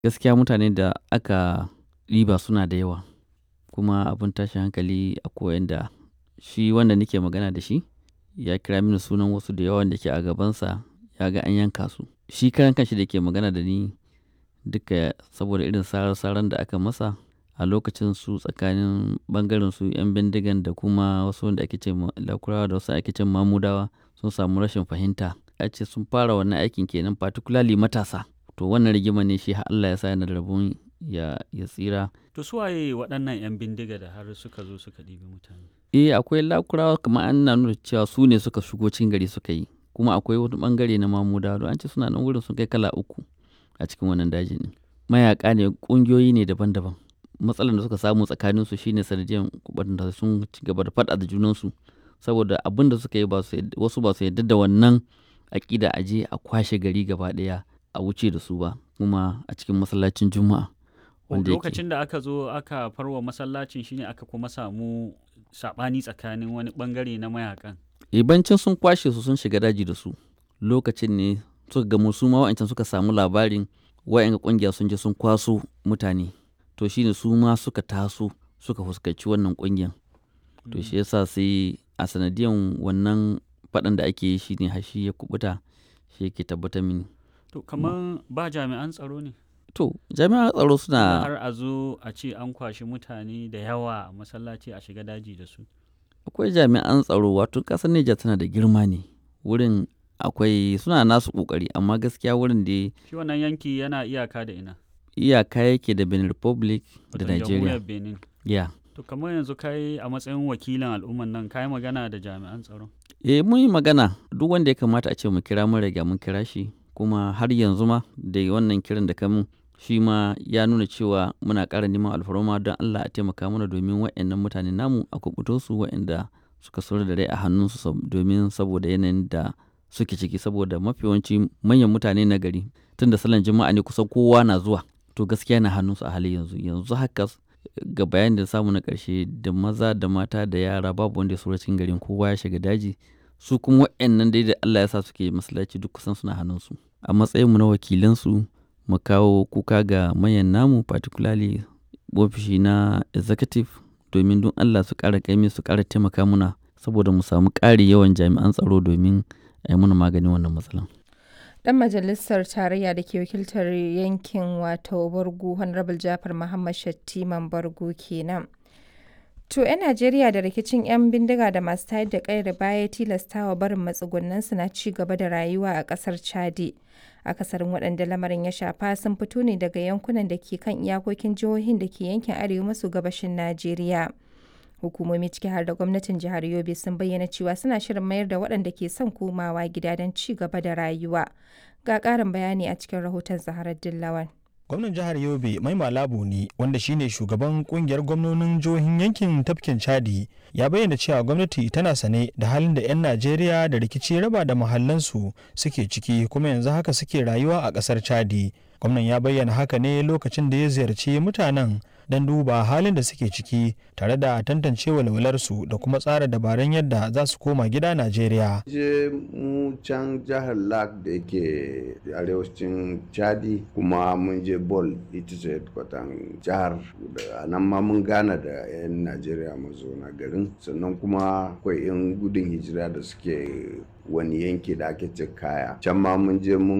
Gaskiya mutane da aka ɗiba suna da yawa kuma abin tashin hankali akwai wanda shi wanda nake magana da shi ya kira mini sunan wasu da yawa da ke a gabansa ya ga an yanka su. Shi karan kanshi da ke magana da ni duka saboda irin sare-saren da aka masa a lokacin su tsakanin ɓangaren su 'yan bindigan da kuma wasu wanda ake ce ma Lakurawa da wasu ake ce Mamudawa sun samu rashin fahimta. Ya ce sun fara wannan aikin kenan particularly matasa. To wannan rigima ne shi har Allah ya sa yana da rabon ya, ya tsira. To su waye waɗannan 'yan bindiga da har suka zo suka ɗibi mutane? Eh akwai Lakurawa kamar ana nuna cewa su ne suka shigo cikin gari suka yi. Kuma akwai wani ɓangare na Mamudawa don an ce suna nan wurin sun kai kala uku a cikin wannan daji ɗin. Mayaƙa ne ƙungiyoyi ne daban-daban. Matsalar da suka samu tsakaninsu shine sanadiyan waɗanda sun ci gaba da faɗa da junansu saboda abin da suka yi ba su wasu ba su yarda da wannan aƙida a je a kwashe gari gaba ɗaya a wuce da su ba kuma a cikin masallacin Juma'a. Wanda yake Lokacin da aka zo aka farwa masallacin shine aka kuma samu saɓani tsakanin wani ɓangare na mayakan. Eh bancin sun kwashe su sun shiga daji da su lokacin ne suka gamu su ma wa'ancan suka samu labarin wa'yan ƙungiya sun je sun kwaso mutane to shine su ma suka taso suka fuskanci wannan ƙungiyan. To shi yasa sai a sanadiyan wannan faɗan da ake yi shine har shi ya kuɓuta shi yake tabbatar mini. To kamar ba jami'an tsaro ne? To jami'an tsaro Da suna har a zo a ce an kwashi mutane da yawa a masallaci a shiga daji da su. akwai jami'an tsaro wato ƙasar Nijar tana da girma ne wurin akwai suna nasu ƙoƙari amma gaskiya wurin da Shi wannan yanki yana iyaka da ina? iyaka yake da Benin Republic da Wato Nigeria. jamhuriyar Benin. Ya. To kamar yanzu kai a matsayin wakilin al'umman nan kai magana da jami'an tsaro. Eh mun yi magana duk wanda ya kamata a ce mu kira mun riga mun kira shi kuma har yanzu ma da wannan kiran da kamun shi ma ya nuna cewa muna ƙara neman alfarma don Allah a taimaka mana domin waɗannan mutane namu a kuɓuto su waɗanda suka saura da rai a hannunsu sab- domin saboda yanayin da suke ciki saboda mafi yawanci manyan mutane na gari tun da salon juma'a ne kusan kowa na zuwa to gaskiya na hannunsu a halin yanzu yanzu haka ga bayanin da samu na ƙarshe da maza da mata da yara babu wanda ya saura cikin garin kowa ya shiga daji su kuma waɗannan dai da Allah ya sa suke masallaci duk kusan suna hannunsu a matsayinmu na wakilansu mu kawo kuka ga manyan namu particularly ofishi na executive domin don Allah su ƙara ƙaimi su ƙara taimaka muna saboda mu samu ƙari yawan jami'an tsaro domin a yi mana maganin wannan matsalan. Dan majalisar tarayya da ke wakiltar yankin wato Bargu Honorable Jafar Muhammad Shattiman Bargu kenan. To 'yan Najeriya da rikicin 'yan bindiga da masu tayar da ƙayar baya tilastawa barin matsugunansu na ci gaba da rayuwa a ƙasar Chadi. Akasarin waɗanda lamarin ya shafa sun fito ne daga yankunan da ke kan iyakokin jihohin da ke yankin arewa maso gabashin Najeriya. Hukumomi ciki har da gwamnatin jihar Yobe sun bayyana cewa suna shirin mayar da waɗanda ke son komawa gida don ci gaba da rayuwa. Ga ƙarin bayani a cikin rahoton Zaharar Dillawan. gwamnan jihar yobe mai malabu ne wanda shine shugaban kungiyar gwamnonin jihohin yankin tafkin chadi ya bayyana cewa gwamnati tana sane da halin da 'yan najeriya da rikici raba da mahallansu suke ciki kuma yanzu haka suke rayuwa a kasar chadi gwamnan ya bayyana haka ne lokacin da ya ziyarci mutanen don duba halin da suke ciki tare da tantance walwalarsu da kuma tsara dabarun yadda za su koma gida najeriya je mu can jihar lak da yake arewacin chadi kuma mun je bol ita ce kwatan jihar da nan ma mun gana da 'yan najeriya mazauna garin sannan kuma akwai 'yan gudun hijira da suke wani yanki da ake ce kaya can ma mun je mun